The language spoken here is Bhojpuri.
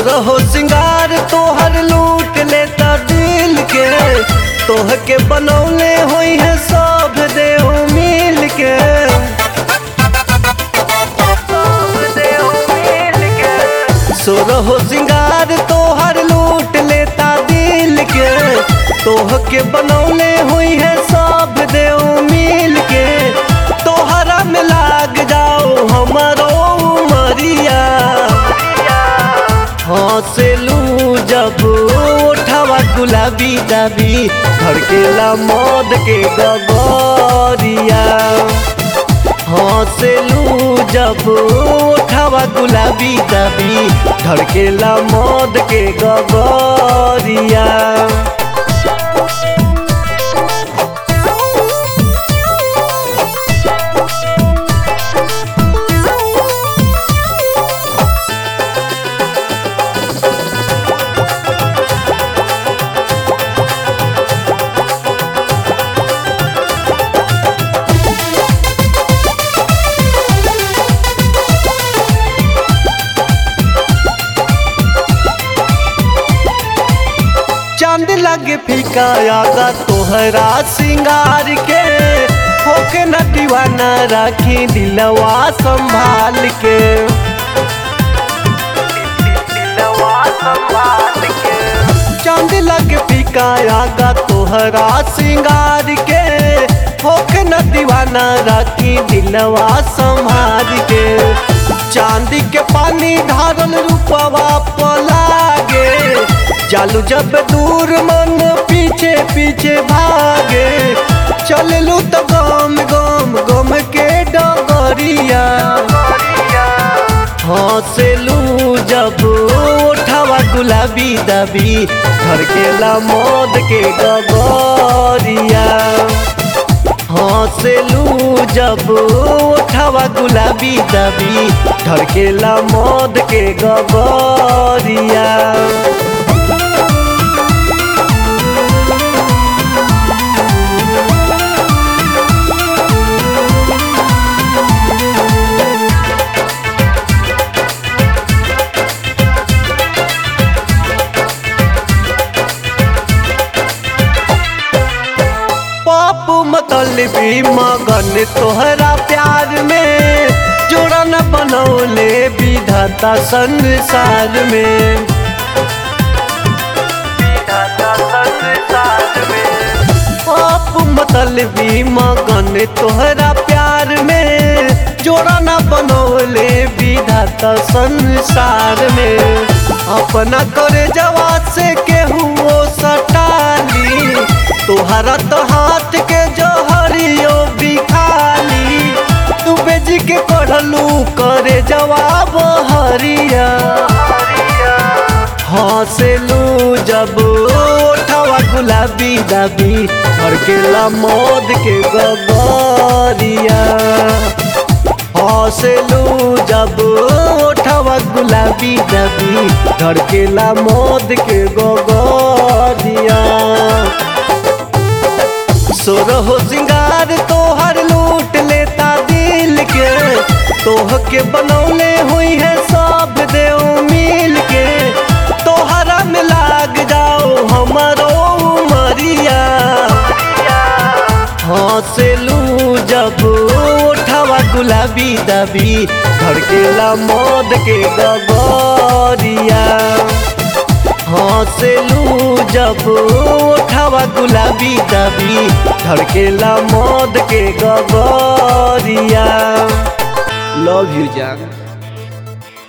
सोरहो सिंगार तोहर लूट लेता दिल के तोह के बनौले होई है सब देव मिल के सोरहो सिंगार तोहर लूट लेता दिल के तोह के बनौले हुई है सब देव मिल के तोहरा में लाग जाओ हमारो उमरिया हंसलू जब उठावा गुलाबी दाबी धड़केला मौद के गगरिया हंसलू जब उठावा गुलाबी दाबी धड़केला मौद के गगरिया चांद लगे फीका आगा तोहरा सिंगार के होके न दीवाना राखी दिलवा संभाल के चांद लगे फीका आगा तोहरा सिंगार के होके न दीवाना राखी दिलवा संभाल के चांदी के पानी धारल रूपवा पलागे चालू जब दूर मन पीछे पीछे भागे चललू तो गम गम गम के डगरिया हंसलू जब उठावा गुलाबी दबी धड़केला मौद के गगरिया हंसलू जब उठावा गुलाबी दबी धड़केला मौद के गगरिया पापू मतलबी मगन तोहरा प्यार में जोड़ा न बनौले विधाता संसार में पाप मतलबी मगन तोहरा प्यार में जोड़ा न बनौले विधाता संसार में अपना करे जवा से केहू सटाली तोहरा तो हाथ के जहरियो बिखाली तू बेजी के पढ़लू करे जवाब हरिया हंसलू जब उठावा गुलाबी दाबी भड़केला मौद के गगरिया हंसलू जब उठावा गुलाबी दाबी धड़केला मौद के गगरिया सोरहो सिंगार तोहर लूट लेता दिल के तोह के बनौले हुई है सब देव मिल के तोहरा में लाग जाओ हमारो उमरिया हंसलू जब उठावा गुलाबी दबी धड़केला मौद के गगरिया हंसलू जब उठावा गुलाबी दबी धड़केला मौद के गगरिया लव यू जान